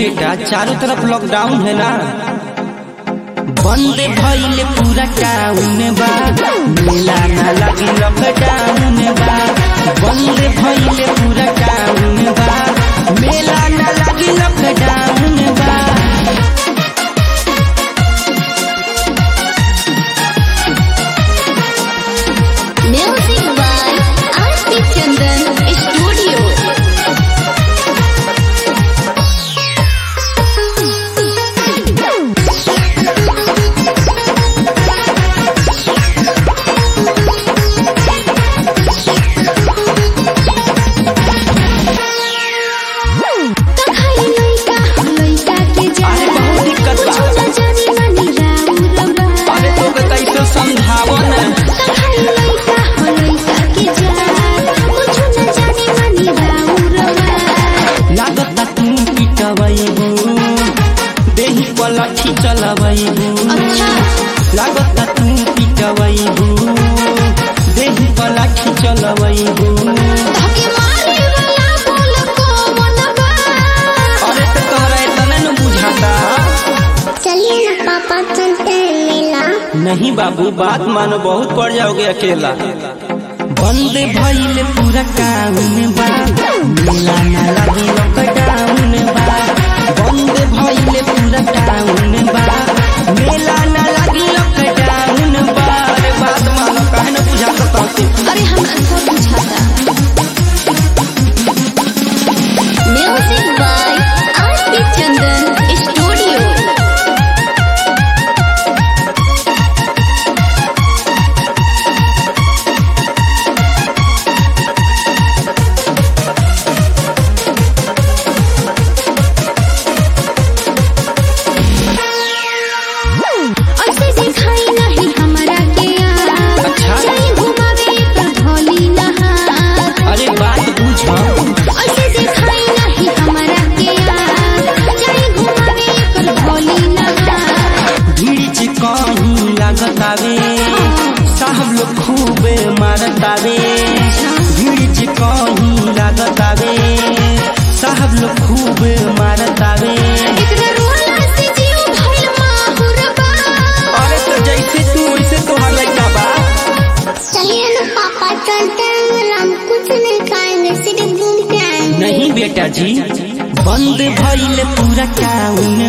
बेटा चारों तरफ लॉकडाउन है ना बंद भइल पूरा टाउन बा मेला ना लगी लॉकडाउन बा बंद भइल पूरा टाउन बा मेला ना लगी लॉकडाउन बा Music by R.P. Chandan Studio. कखाई लइका लइका के अरे बहुत दिक्कत बा। कुछ न जानी मनी राउर बा अरे तो के कैसे समझावो ना कखाई लइका लइका के जान कुछ न जानी मनी राउर बा लागता तू पिटवैबू देही पर लाठी चलवैबू अच्छा लागता तू पिटवैबू देही पर लाठी चलवैबू धके मारे वाला बोल को मन बा अरे तो तोहरा इतना न बुझाता चलिए ना पापा चलते हैं मेला नहीं बाबू बात मानो बहुत पड़ जाओगे अकेला बंद भइल पूरा टाउन बा मेला ना लगी लॉकडाउन बा बंद भइल पूरा टाउन बा मेला ना लगी लॉकडाउन बा अरे बात मानो काहे न बुझाता तोके अरे हम सब बुझाता music by RP Chandan studio ऐसे दिखाई नहीं हमारा के यार अच्छा। चली घुमावे पर भोली नहा अरे बात बुझ ऐसे दिखाई नहीं हमारा के यार चली घुमावे पर भोली नहा भीड़ च कहीं लागतावे साहब लोग खूबे मारतावे भीड़ च कहीं लागतावे साहब लोग खूबे मारतावे एकरा रोला से जीव भइल माहुरबा अरे तो जैसे तू वैसे तोहर लड़का बा चलिए ना पापा चलते हैं हम कुछ नहीं खाएंगे सिर्फ घूम के आएंगे नहीं बेटा जी बंद भइल पूरा टाउन